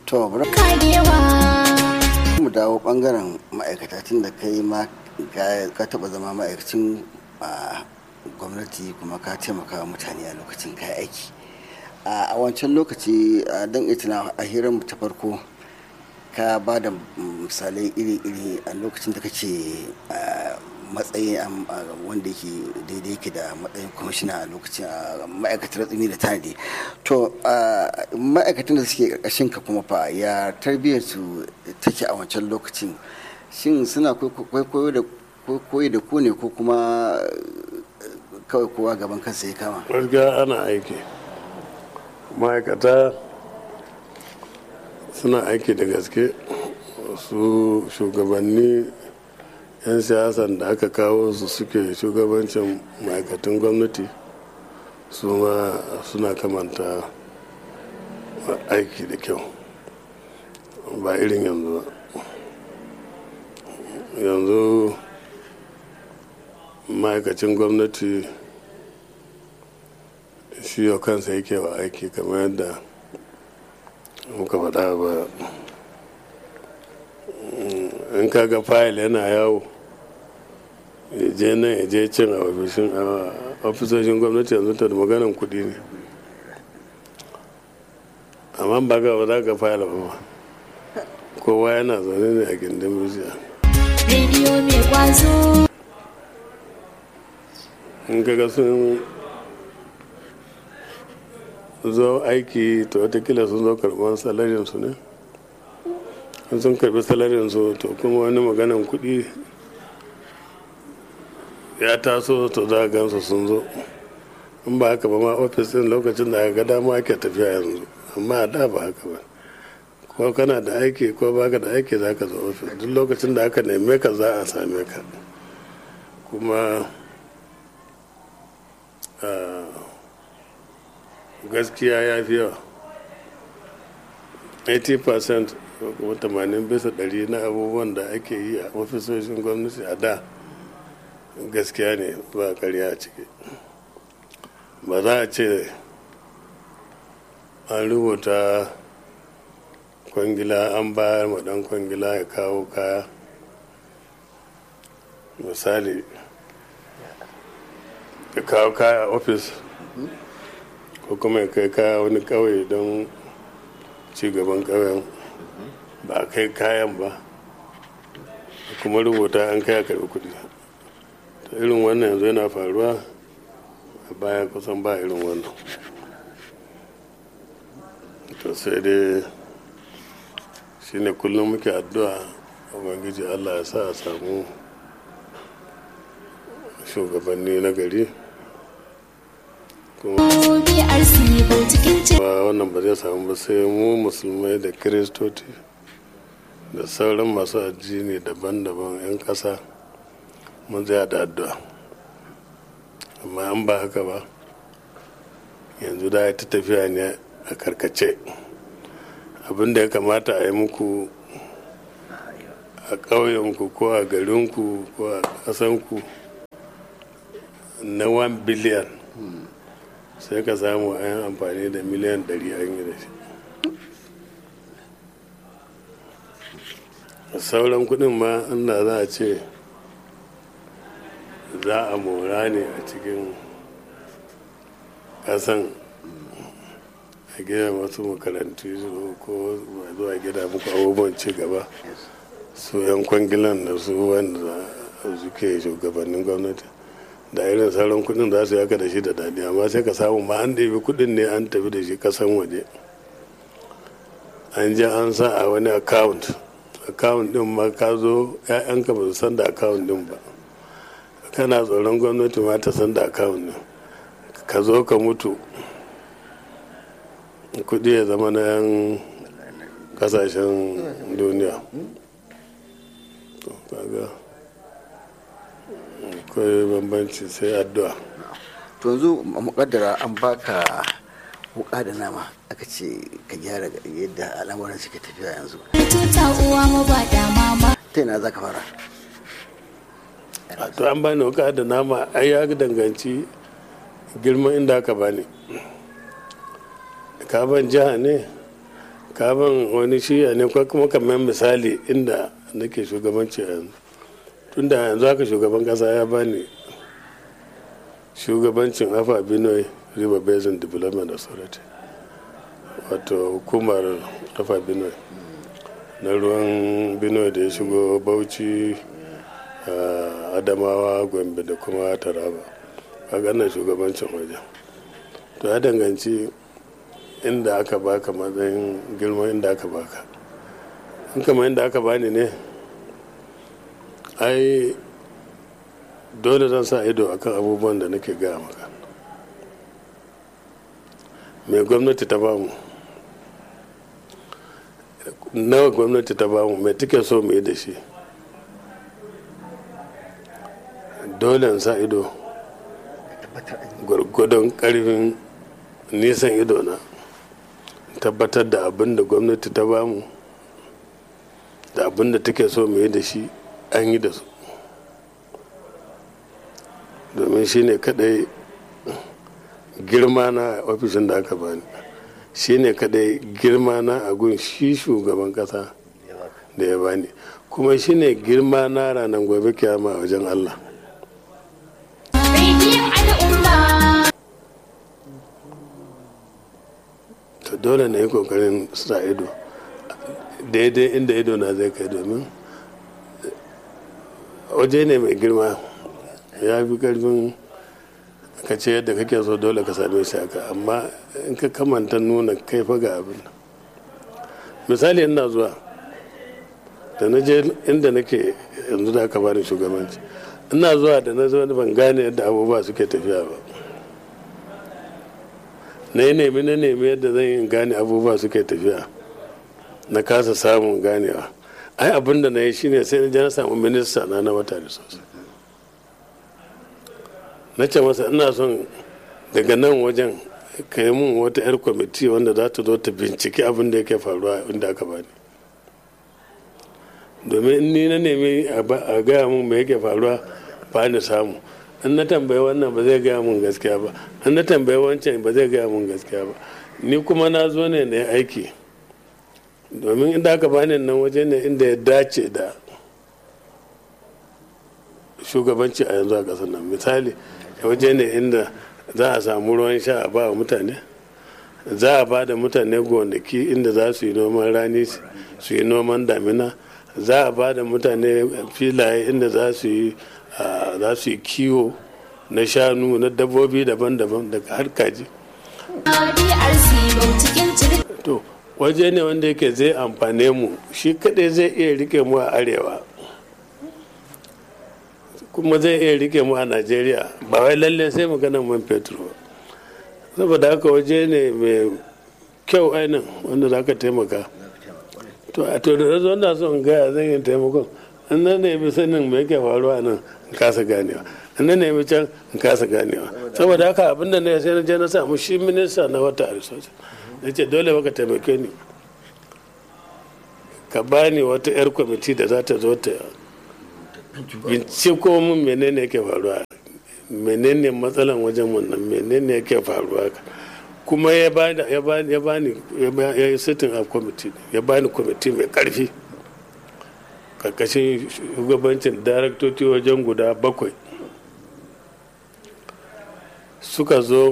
to bari karewa mu dawo bangaren ma'aikata tun da kai ma ka- ka taba zama ma'aikacin a gwamnati kuma ka taimaka wa mutane a lokacin ka aiki a a wancan lokaci a don itina a hirar mu ta farko ka ba da misalai iri-iri a lokacin da kake a, matsayi am- a, wanda yake daidai yake da matsayin kwamishina a lokacin a ma'aikatar tsimi da tanadi to a, ma'aikatan da suke karkashin ka kuma fa ya tarbiyyar su take a wancan lokacin shin suna kwaikwayo da koyi da ku ne ko kuma eh, kawai kowa gaban kansa ya kama gaskiya ana aiki ma'aikata suna aiki da gaske su shugabanni 'yan siyasan da aka kawo su suke shugabancin ma'aikatan gwamnati su ma suna kamanta aiki da kyau ba irin yanzu ba yanzu ma'aikacin gwamnati shi yau kansa yake wa aiki kamar yadda muka faɗa ba in kaga fayil yana yawo ya je nan ya je cin a ofishin a ofisoshin gwamnati yanzu ta da maganan kuɗi ne amma ba ga ba za ka fayil ba ma. kowa yana zaune ne a gindin bishiya rediyo mai kwazo in kaga sun zo aiki to watakila sun zo karɓar salarin su ne in sun karɓi salarin su to kuma wani maganan kuɗi ya taso to za a gansu sun zo in ba haka ba ma ofis din lokacin da aka ga dama ake tafiya yanzu amma a da ba haka ba ko kana da aiki ko baka da aiki za ka zo ofis duk lokacin da aka neme ka za a same ka kuma ah, gaskiya ya fi yawa 80% ko kuma 80 bisa ɗari na abubuwan da ake yi a ofisoshin gwamnati a da gaskiya ne ba karya a ciki ba za a ce an rubuta kwangila an bayar ma dan kwangila ya kawo kaya misali ya kawo kaya a ofis ko kuma ya kai kaya wani kauye don cigaban kauyen ba a kai kayan ba kuma rubuta an kai a karbi kudi ta irin wannan yanzu yana faruwa a baya kusan ba irin wannan to sai dai shine kullum muke addu'a ubangiji allah ya sa a samu shugabanni na gari kuma BRC cikin ce ba wannan ba zai samu ba sai mu musulmai da kiristoci da sauran masu addini daban-daban 'yan ƙasa mun zai da addu'a amma an ba haka ba yanzu da ta tafiya ne a karkace abin da ya kamata a yi muku a ƙauyenku ko a garinku ko a ƙasanku na 1 biliyan sai ka samu a yin amfani da miliyan 100 an yi da shi sauran kudin ma inda za a ce za a mora ne a cikin kasan a gina masu makarantu ko zuwa gida muku abubuwan ci gaba su yan kwangilan da su wanda suke shugabannin gwamnati da irin sauran kudin za su yaka da shi da daɗi amma sai ka samu ma an ɗebi kudin ne an tafi da shi kasan waje an je an sa a wani account account din ma ka zo 'ya'yanka ba su san da account din ba kana tsoron gwamnati ma ta san da account din ka zo ka mutu kudi ya zama na yan kasashen duniya to kaga akwai bambanci sai addu'a to yanzu mukaddara an baka wuka da nama aka ce ka gyara yadda al'amuran suke tafiya yanzu tuta uwa mu ba da mama ta yana za ka fara a to an bani wuka da nama ai ya danganci girman inda aka bani ka ban jiha ne kafin wani shiya ne ko kuma kamar misali inda nake shugabanci yanzu tunda yanzu haka shugaban kasa ya bani shugabancin afa benue river basin development authority wato hukumar afa benue na ruwan benue da ya shigo bauchi adamawa gombe da kuma taraba a ganin shugabancin wajen to ya danganci inda aka baka matsayin girma inda aka baka in kama inda aka bani ne ai dole zan sa ido akan abubuwan da nake gaya maka mai gwamnati ta bamu nawa gwamnati ta bamu mai take so mu yi da shi dole in sa ido gwargwadon karfin nisan ido na tabbatar da abin da gwamnati ta bamu da abin da take so mu yi da shi an yi da su domin shi ne kadai girma na ofishin da aka bani shi ne kadai girma na a gun shi shugaban kasa da ya bani kuma shi ne girma na ranar gobe kiyama a wajen allah to dole na yi kokarin sa ido daidai inda ido na zai kai domin waje ne mai girma ya fi karfin ka ce yadda kake so dole ka same shi haka amma in ka kamanta nuna kai fa ga abin misali ina zuwa da na je inda nake yanzu da aka bani shugabanci ina zuwa da na zo ban gane yadda abubuwa suke tafiya ba na yi nemi na nemi yadda zan yi gane abubuwa suke tafiya na kasa samun ganewa ai abin da na yi shine sai na je na samu minista na na wata da sosai na ce masa ina son daga nan wajen ka yi mun wata 'yar kwamiti wanda za ta zo ta binciki abin da yake faruwa inda aka bani domin in ni na nemi a gaya mun me yake faruwa ba ni samu in na tambayi wannan ba zai gaya mun gaskiya ba in na tambayi wancan ba zai gaya mun gaskiya ba ni kuma na zo ne na aiki domin inda aka bani nan waje ne inda ya dace da shugabanci a yanzu a ƙasar nan misali waje ne inda za a samu ruwan sha a ba wa mutane za a ba da mutane gonaki inda za su yi noman rani su yi noman damina za a ba da mutane filaye inda za su yi za su yi kiwo na shanu na dabbobi daban-daban daga har kaji to waje ne wanda yake zai amfane mu shi kadai zai iya rike mu a arewa kuma zai iya rike mu a najeriya ba wai lalle sai maganar man fetur ba saboda haka waje ne mai kyau ainihin wanda za ka taimaka to a to da zo na son gaya zan yi taimakon in na nemi sanin me yake faruwa nan in kasa ganewa in na nemi can in kasa ganewa saboda haka abinda na sai na je na samu shi minista na wata resource na ce dole baka taimake ni ka bani wata 'yar kwamiti da za ta zo ta binciko mun menene yake faruwa menene matsalan wajen wannan menene yake faruwa kuma ya bani ya bani ya bani ya yi sitin a kwamiti ya bani kwamiti mai karfi karkashin shugabancin daraktoci wajen guda bakwai suka zo